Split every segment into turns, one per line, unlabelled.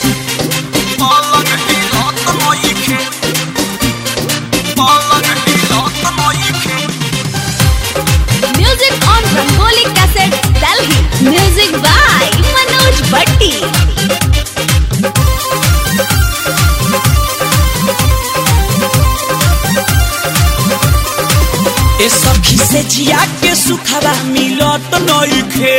पलंग हिलत नइखे पलंग हिलत नइखे
Music on Rangoli Cassette, Delhi. Music by Manoj Bhatti.
ए सखी से जिया के सुखवा मिलत नइखे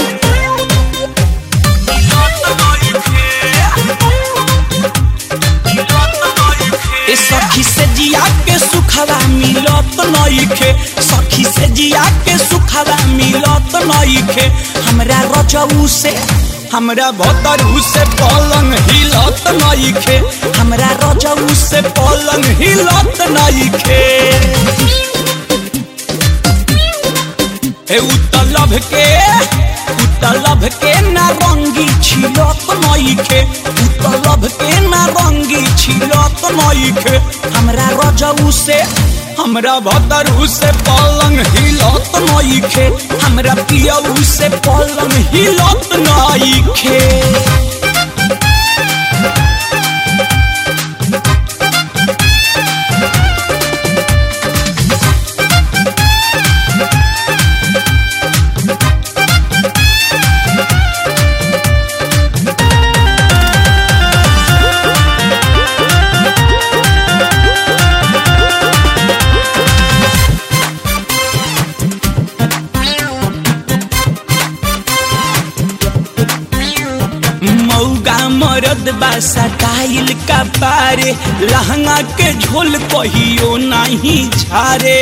ए सखी से जिया के सुखवा मिलत नइखे सखी से जिया के सुखवा मिलत नइखे हमरा रजऊ से हमरा भतरू से पलंग हिलत नइखे हमरा रजऊ से पलंग हिलत नइखे हे उतलभ के उतलभ के नारंगी छिलत नइखे उतलभ के नारंगी छिलत नइखे हमरा रजऊ से हमरा भदरू से पलंग हिलत नइखे हमरा पियऊ से पलंग हिलत नइखे मौगा मरद बा सटाइल का पारे लहंगा के झोल कहियो नहीं झारे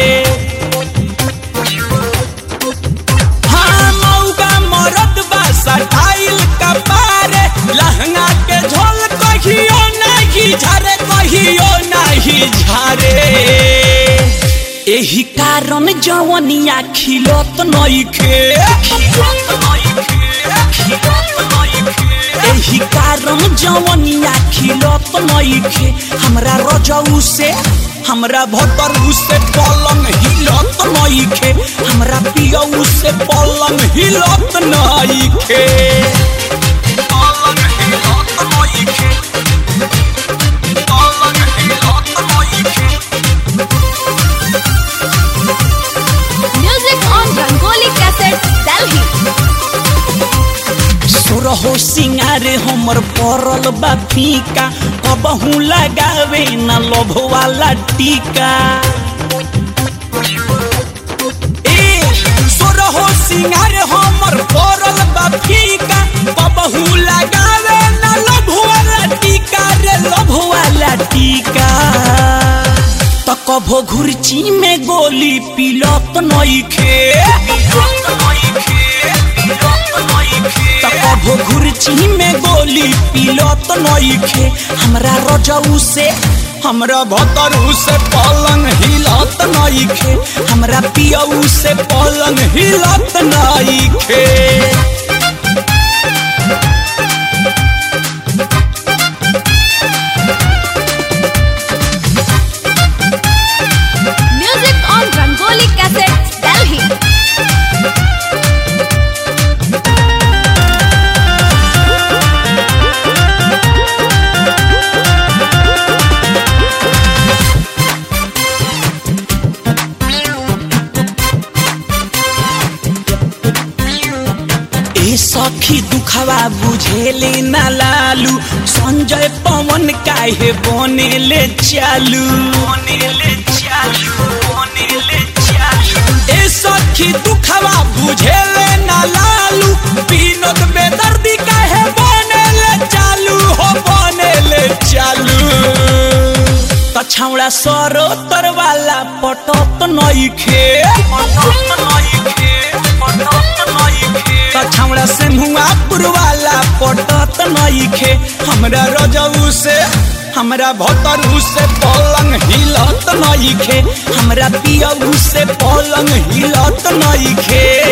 हाँ मौगा मरद बा सटाइल का पारे लहंगा के झोल कहियो नहीं झारे कहियो नहीं झारे एही कारण जवनिया खिलत नइखे खिलत नइखे खिलत नइखे एही कारण जवनिया खिलत नइखे हमरा रजऊ से हमरा भतरू से पलंग हिलत नइखे हमरा पियऊ से पलंग हिलत नइखे पलंग हिलत नइखे पलंग हिलत नइखे
Music on Rangoli Cassette, Delhi.
सोरहो सिंगारे हमर पड़ल बा फीका कबहू लगावे न लोभ वाला टीका ए सोरहो सिंगारे हमर पड़ल बा फीका कबहू लगावे न लोभ वाला टीका रे लोभ वाला टीका त कभो घुरची में गोली पिलत नइखे पिलत नइखे पिलत नइखे त कभो घुरची में गोली पिलत नइखे हमरा रजऊ से हमरा भतरू से पलंग हिलत नइखे हमरा पियऊ से पलंग हिलत नइखे
Music on Rangoli Cassette, Delhi.
ए सखी दुखवा बुझेले ना लालू संजय पवन काहे बनेले चालू बनेले चालू बनेले चालू ए सखी दुखवा बुझेले ना लालू विनोद बेदर्दी काहे बनेले चालू हो बनेले चालू त छौड़ा सरो तरवाला पटत नइखे पटत नइखे पटत नइखे त छौड़ा से मुआ पुरवाला पटत नइखे हमरा रजऊ से हमरा भतरू से पलंग हिलत नइखे हमरा पियऊ से पलंग हिलत नइखे